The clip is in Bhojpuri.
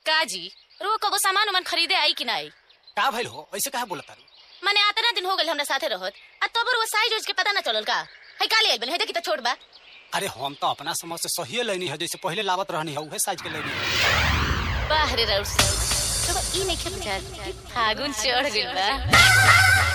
का जी रो कबो सामान उमान खरीदे आई कि ना आई का भइल हो ऐसे काहे बोलत तारू माने आतना दिन हो गए हमरा साथे रहत आ तब वो साइज उज के पता ना चलल का है काली आइल बने है देखी तो छोट बा अरे हम तो अपना समझ से सही लेनी है जैसे पहले लावत रहनी है उहे साइज के लेनी है बाहरे राउर से तो ई नहीं खे बुझात फागुन चढ़ गइल बा